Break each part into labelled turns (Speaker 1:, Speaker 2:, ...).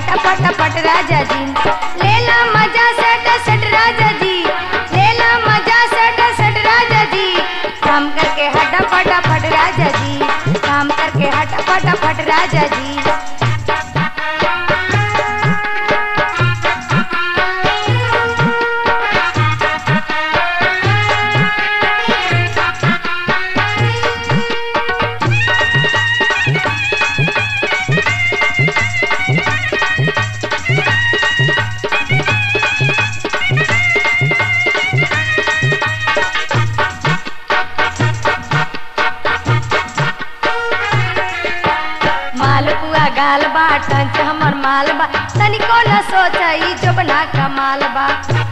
Speaker 1: हट फटाफट राजा जी लेला मजा सट सट राजा जी लेला मजा सट सट राजा जी काम करके हट फटाफट राजा जी काम करके हट फटाफट राजा जी मालपुआ गाल बा टंच हमर माल बा तनिको न सोचई जोबना कमाल बा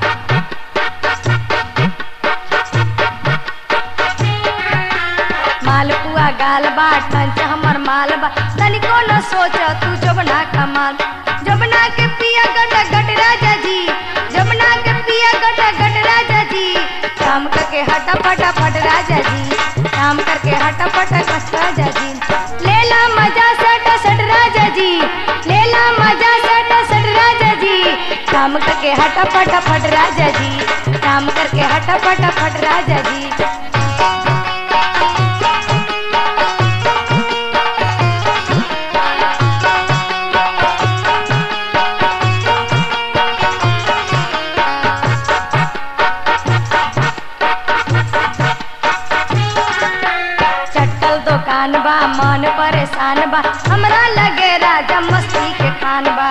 Speaker 1: मालपुआ गाल बा टंच हमर माल बा तनिको न सोच तू जोबना कमाल जोबना के पिया गट गट राजा जी जोबना के पिया गट गट राजा जी काम करके हटा फटा फट राजा जी काम करके हटा फटा कस राजा जी लेला मजा सट सट राजा जी लेला मजा सट सट राजा जी काम करके हटा फटा फट राजा जी काम करके हटा फटा फट राजा जी चट्टल दुकान बा मन परेशान बा हमरा लगे राजा मस्ती के खान बा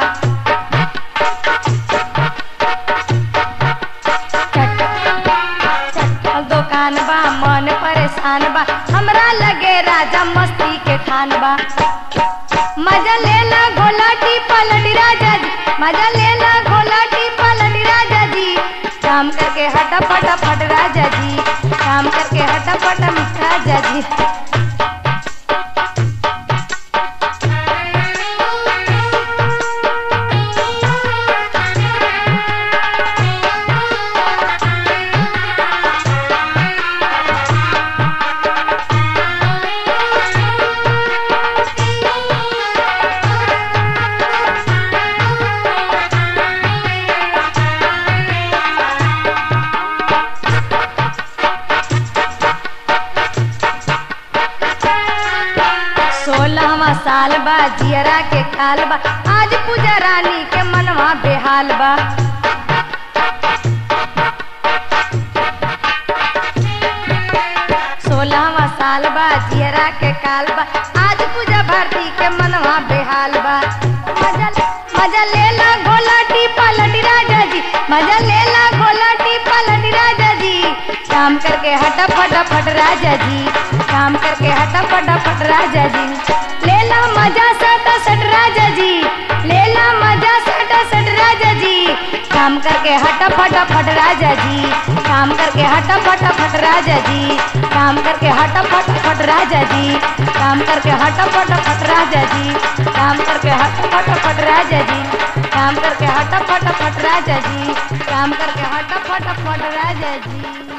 Speaker 1: चट- चट्टल दुकान बा मन परेशान बा हमरा लगे राजा मस्ती के खान बा मजा लेला घोलाटी पलटी राजा जी मजा लेला घोलाटी पलटी राजा जी काम करके हटा फटा फट राजा जी काम करके हटा फटा राजा जी सोलहवा साल बा जियरा के काल बा आज पूजा रानी के मनवा बेहाल बा सोलहवा साल बा जियरा के काल बा आज पूजा भारती के मनवा बेहाल बा मजा मजा लेला घोलाटी पलटी राजा जी मजा लेला घोलाटी पलटी राजा जी काम करके हटा फटाफट राजा जी काम करके हटा फटाफट राजा जी लेला मजा सट सट राजा जी लेला मजा सट सट राजा जी काम करके हटा फटाफट राजा जी काम करके हटा फटाफट राजा जी काम करके हटा फटाफट राजा जी काम करके हटा फटाफट राजा जी काम करके हटा फटाफट राजा जी काम करके हटा फटाफट राजा जी काम करके हटा फटाफट राजा जी